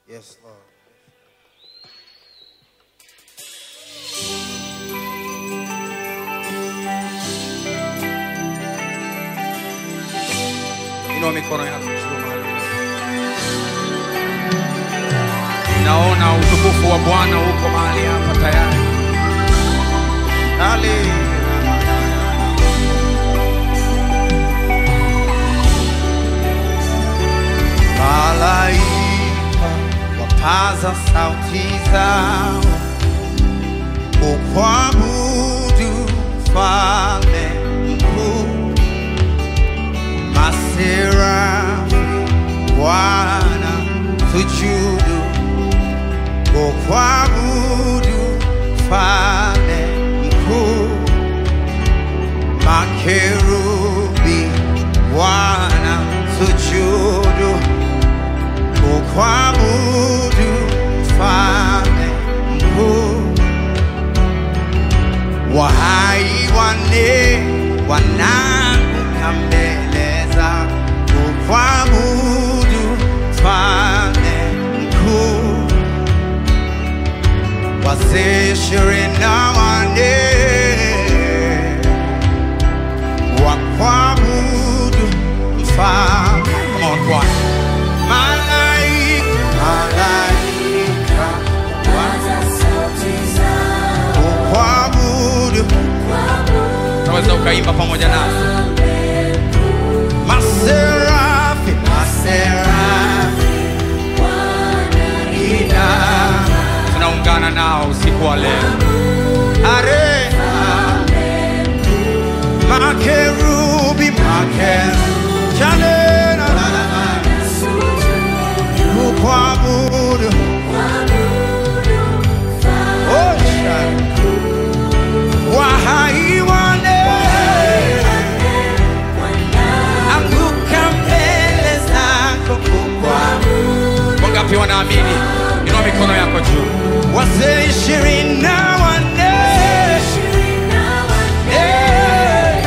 Yes, Lord. Inua mikono yako juu mahali. Naona utukufu wa Bwana uko mahali hapa tayari. Hallelujah. Malaika wapaza sauti zao kukuabudu mfalme mkuu, maserafi Bwana sujudu kukuabudu mfalme mkuu, makerubi Bwana sujudu kukuabudu mfalme mkuu, wahai wane wanaanguka mbele za kukuabudu mfalme mkuu, wazee ishirini na wane wakuabudu mfalme. Come on, choir. Malaika, malaika kukuabudu, unaweza ukaimba pamoja nasi. Maserafi, maserafi, ina tunaungana nao usiku wa leo. Are makerubi, makerubi, chale na la la la, kukuabudu, oh chale, wahai wane anguka mbele zako kukuabudu. Wangapi wanaamini? Inua mikono yako juu. Wazee ishirini na wanne Eh,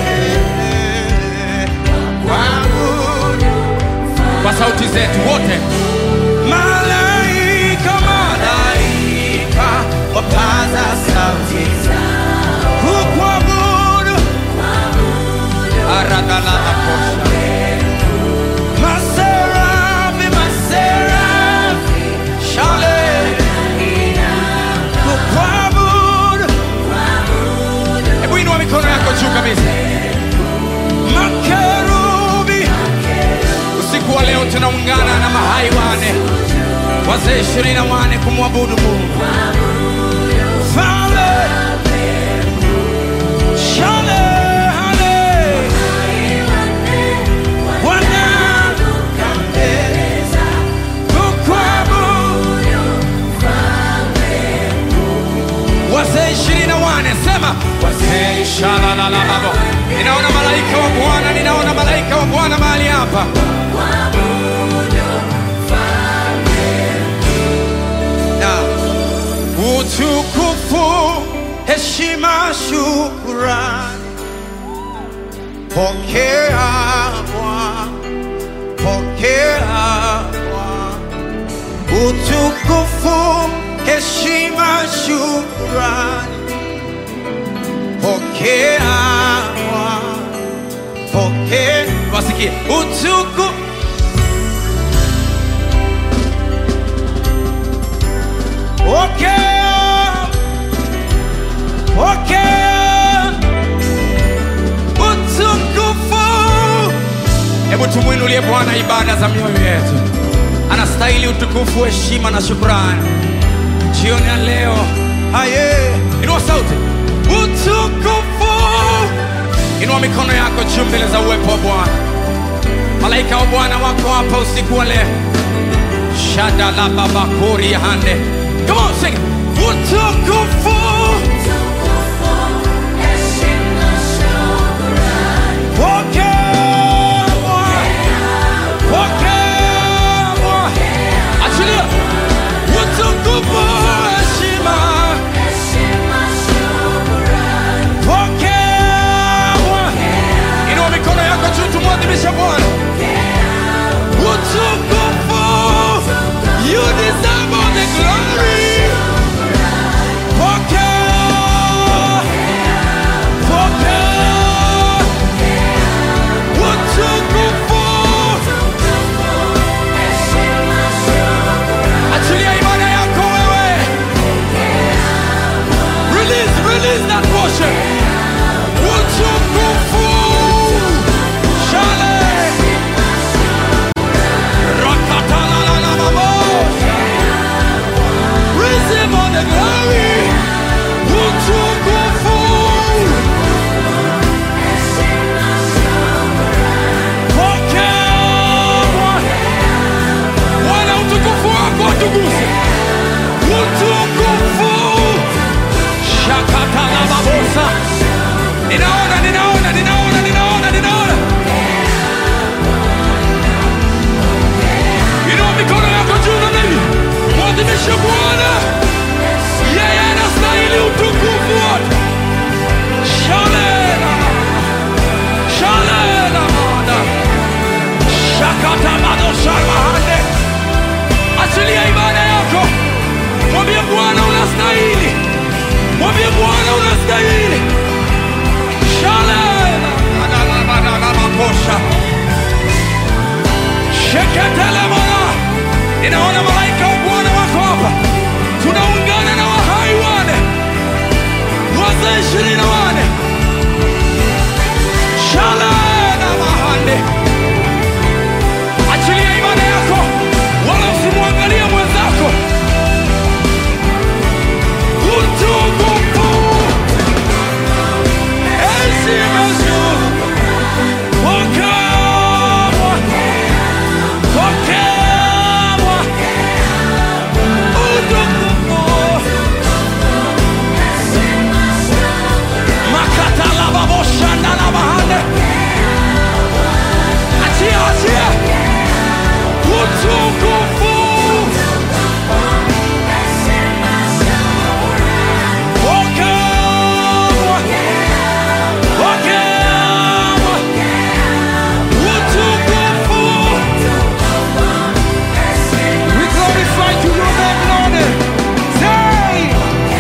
eh, waabudu. kwa sauti zetu wote malaika malaika wapaza sauti kukuabudu aradhalalakosha maserafi maserafi shale kukuabudu hebu inua mikono yako juu kabisa makerubi usiku wa leo tunaungana na mahai wane wazee ishirini na wane kumwabudu mungu Fale, shale, hale, wanaanguka mbele kukuabudu. wazee ishirini na wane sema wazee shalalalababo ninaona malaika wa bwana ninaona malaika wa bwana mahali hapa na utukufu heshima shukurani pokea bwana pokea bwana utukufu heshima shukurani pokea bwana pokea wasikie utukufu Pokea, pokea utukufu. Hebu tumwinulie Bwana ibada za mioyo yetu. Anastahili utukufu, heshima na shukrani. Jioni ya leo, haye, inua sauti, utukufu. Inua mikono yako juu mbele za uwepo wa Bwana. Malaika wa Bwana wako hapa usiku wa leo. Shada la baba kuri ya hande. Come on, sing. it. Utukufu. Pokea Bwana. Pokea Bwana. Achilia. Utukufu, heshima. Pokea Bwana. Inua mikono yako juu tumwadhimishe Bwana. Utukufu. You shetelemona ninaona malaika wa bwana wako hapa tunaungana na wahai wane wazee ishirini na wane shalana mahande achilia imani yako wala usimwangalie mwenzako utukufu heshima juu pokewa pokewa utukufu makatalababoshandalabahande achia achia utukufu pokewa pokewa utukufu we glorify to your name Lord say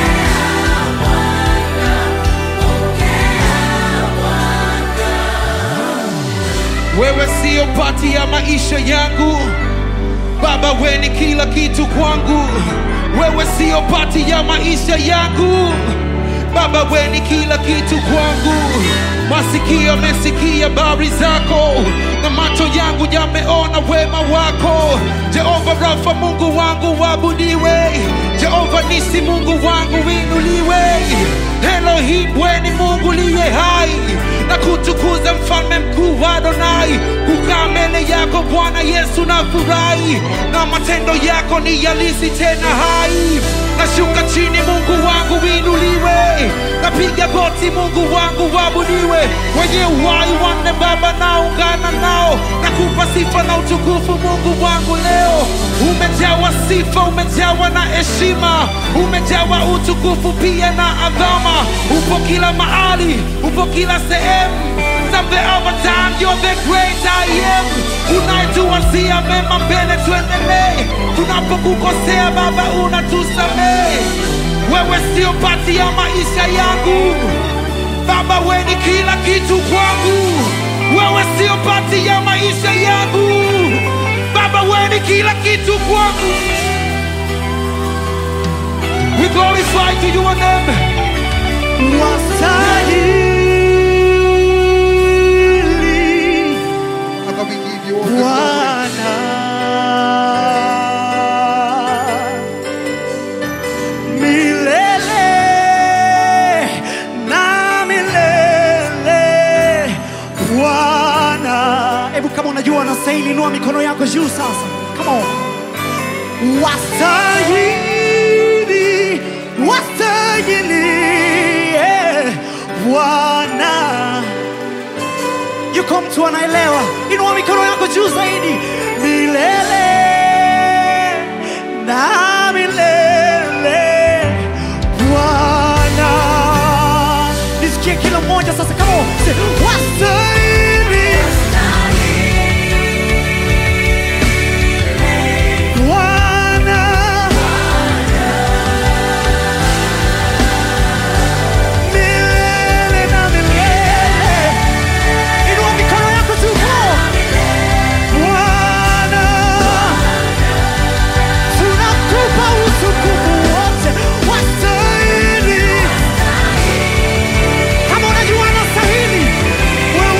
wewe sio pati ya maisha yangu baba we ni kila kitu kwangu wewe sio pati ya maisha yangu baba we ni kila kitu kwangu masikio amesikia bari zako na macho yangu yameona wema wako jehova rafa mungu wangu wabudiwe jehova nisi mungu wangu winuliwe elohim we ni mungu liye hai na kutukuza mfalme mkuu wa Adonai, kukaa mbele yako Bwana Yesu na furahi, na matendo yako ni yalisi tena hai. Nashuka chini, Mungu wangu winuliwe, napiga goti, Mungu wangu wabudiwe. Wenye uhai wanne Baba, naungana nao, nakupa sifa na utukufu Mungu wangu leo. Umejawa sifa, umejawa na heshima, umejawa utukufu pia na adhama. Upo kila mahali, upo kila sehemu. Something over time, you're the great I am. Unayetuwazia mema mbele, tuendelee. Tunapokukosea Baba, unatusamehe. Wewe sio pati ya maisha yangu Baba, we ni kila kitu kwangu. Wewe sio pati ya maisha yangu Baba, we ni kila kitu kwangu. We glorify to your name. Wastahili Father, we give you all the glory. Bwana milele na milele Bwana. Hebu kama unajua unastahili, inua mikono yako juu sasa. Come on. Wastahili, wastahili eh, Bwana yuko mtu anaelewa, inua mikono yako juu zaidi, milele na milele Bwana. Nisikie kila mmoja sasa, kama wastahili Bwana. Milele na milele. Inua mikono yako juu, come on. Bwana, tunakupa utukufu wote, wastahili. Kama unajua anastahili, wewe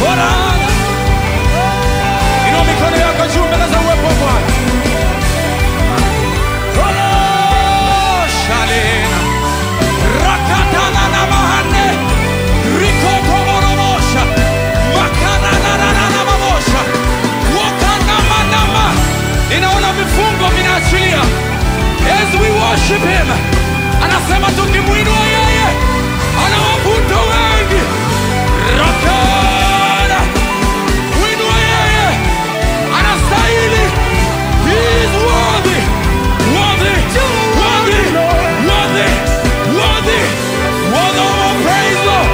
Bwana. Inua mikono yako juu mbele za uwepo wa Bwana. Bwana, shalena. Rakatana na mahane. Rikokomoromosha. Makaranarana mamosha. Wakanamanama. Ninaona vifungo vinaachilia. As we worship him. Anasema tukimwinua yeye anawavuta wengi. Rakana. Mwinua yeye anastahili. He is worthy. Worthy. Worthy. Worthy. Worthy. Worthy of our praise, Lord.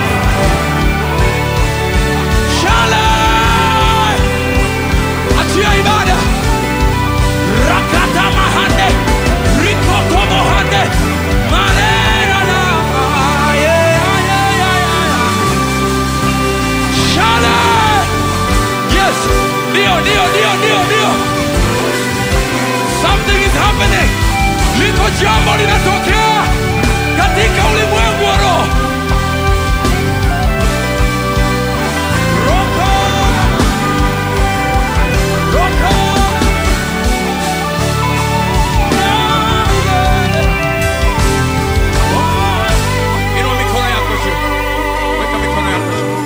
Shalom. Achia ibada. Rakata mahande. Rikoko mohande. Manena na. Yeah, yeah, yeah, yeah. Shalom. Yes. Ndio, ndio, ndio, ndio, ndio. Something is happening. Liko jambo linatokea katika ulimwengu wa roho. Roko. Roko. Inua mikono yako juu. Weka mikono yako juu.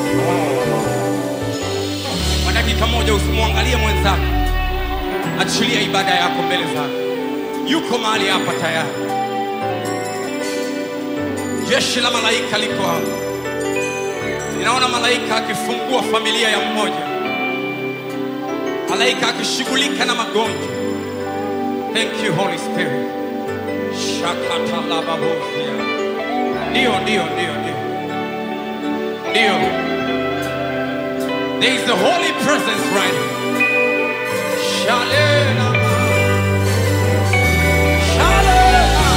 Kwa dakika moja usimwangalie mwenzako, achilia ibada yako mbele zake. Yuko mahali hapa tayari. Jeshi la malaika liko hapa. Ninaona malaika akifungua familia ya mmoja, malaika akishughulika na magonjwa. Thank you Holy Spirit. Shakatalababofia. Ndio, ndio, ndio, ndio, ndio. There is the holy presence right here. Shalena. Shalena.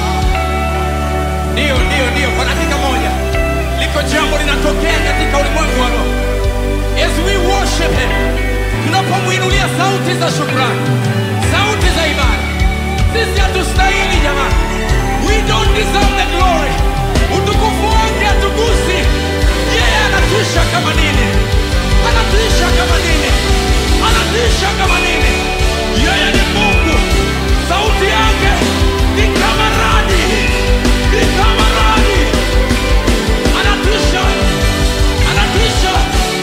Ndio, ndio, ndio. Kwa dakika moja liko jambo linatokea katika ulimwengu wa roho. As we worship him, tunapomwinulia sauti za shukrani, sauti za ibada. Sisi hatustahili jamani, we don't deserve the glory. Utukufu wake hatugusi. Yeye anatisha kama nini, anatisha kama nini, anatisha kama nini. Yeye ni Mungu, sauti yake ni kama radi, ni kama radi, anatisha, anatisha.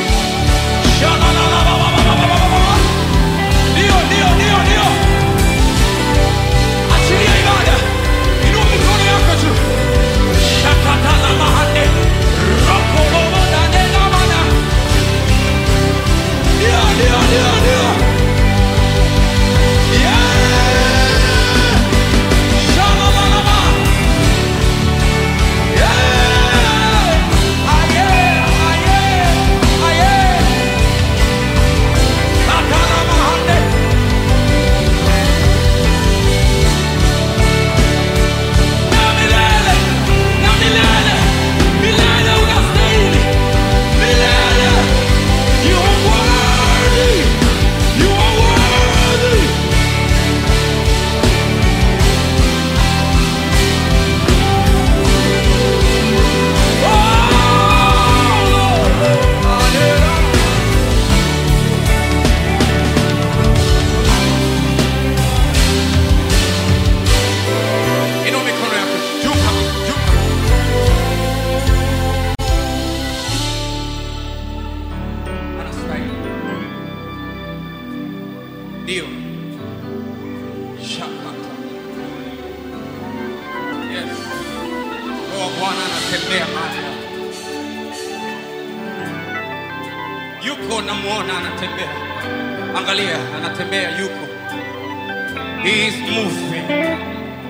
Shalalalalalalalala. Ndio, ndio, ndio, ndio. Achilia ibada. Inua mikono yako juu. Shakatala mahande. Rokobobo dane namana. Ndio, ndio, ndio, ndio. Yeah. Shalalalama. Yeah. Aye, aye, aye. Katala mahande. Na milele, na milele, milele unastahili. Milele. You are worthy. You are worthy. Oh, Lord. Hallelujah. Inua mikono yako juu kabisa, juu kabisa. Anastahili. Ndio. Shakata. Yes. Roho wa Bwana anatembea mahali hapa. Yuko namuona anatembea. Angalia, anatembea yuko. He is moving.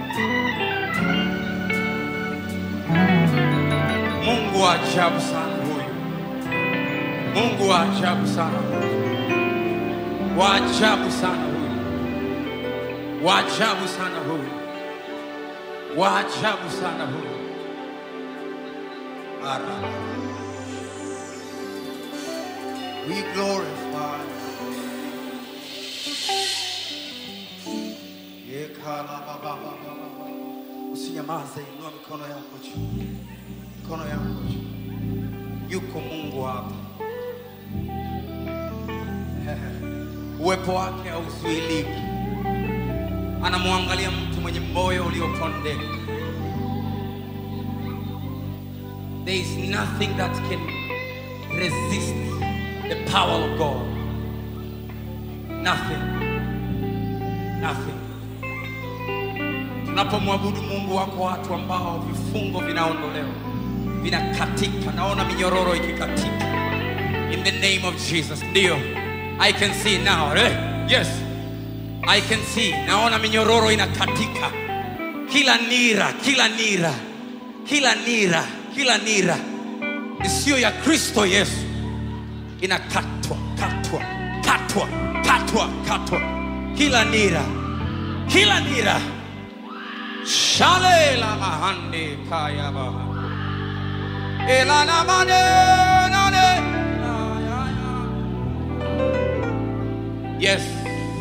Mungu wa ajabu sana huyu. Mungu wa ajabu sana huyu. Wa ajabu sana huyu. Wa ajabu sana huyu. Wa ajabu sana huyu. Ara. We glorify. Yekalababababa. Usinyamaze, inua mikono yako juu, mikono yako juu. Yuko Mungu hapa. uwepo wake hauzuiliki. Anamwangalia mtu mwenye moyo uliopondeka. There is nothing that can resist the power of God. Nothing. Nothing. Tunapomwabudu Mungu, wako watu ambao vifungo vinaondolewa, vinakatika. Naona minyororo ikikatika in the name of Jesus. Ndio, I can see now. Eh? Yes, I can see. Naona minyororo inakatika, kila nira, kila nira, kila nira, kila nira isiyo ya Kristo Yesu inakatwa, katwa, katwa, katwa, katwa, kila nira, kila nira shale la mahande kaya baha ela na mane nane na ya ya. yes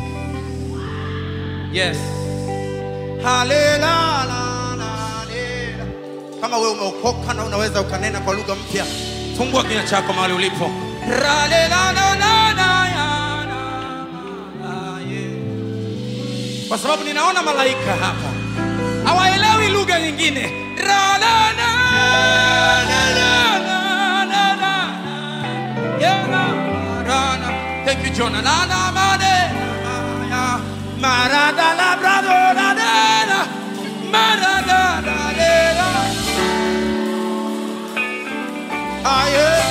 yes halela la la lela. kama wewe umeokoka na unaweza ukanena kwa lugha mpya fungua kinywa chako mahali ulipo Ralela na na na ya na na ye. kwa sababu ninaona malaika hapa hawaelewi lugha nyingine Ra, la, na, na, na, na, na, na. Yeah, na, ra, na. Thank you, Jonah. Na, na, ma, de, na, ya. Marada, la, brado, la, de, na. Marada, la, de, na. Ah, yeah.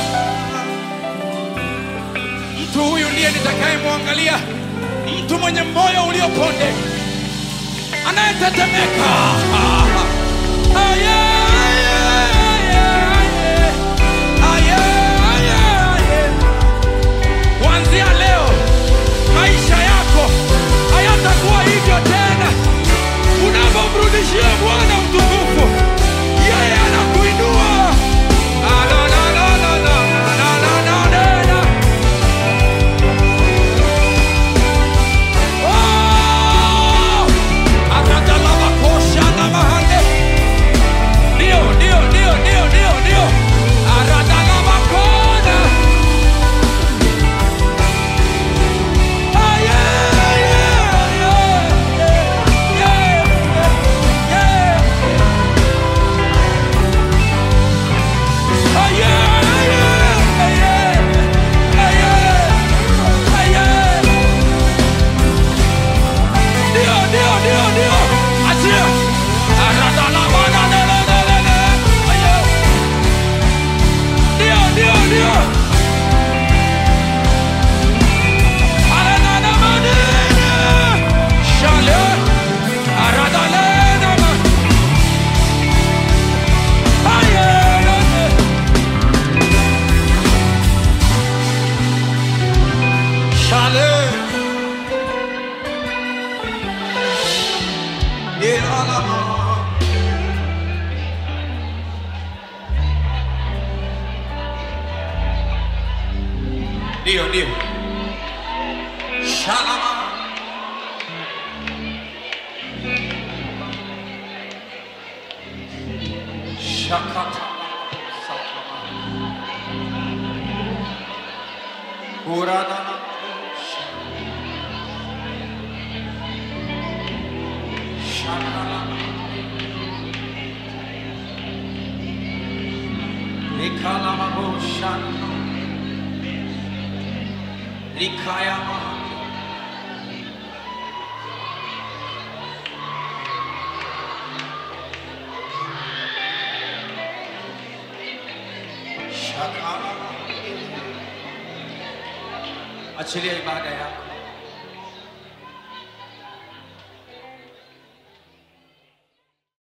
Mtu huyu ndiye nitakayemwangalia, mtu mwenye moyo uliopondeka anayetetemeka. Aye, aye, aye, aye. Aye, aye, aye. Kuanzia leo maisha yako hayatakuwa hivyo tena. Unapomrudishia Bwana utukufu, yeye anakuinua. Ah, la, la, la, la, la, la, la, la, la, la. Oh! Aradalabakosha na mahande. Ndio, ndio, ndio, ndio, ndio, ndio. Aradalabakona. Ah, yeah, yeah, yeah, yeah, yeah, yeah. Ah, yeah, yeah, yeah, ah, yeah, ah, yeah. Ndio, ndio, ndio, ndio. Achia. Aradalabana, le, le, le, le, le. Aye. Ndio, ndio, ndio. Aranana manene. Shale. Aradalena ma. Aye, aye. Shale. Ilalama. Ndio, ndio. Shalama. Shakata. Sakama. Uradana. Shakalama. Likalama bo shakama. Likayama. Shakalama. Achilia ibada yako.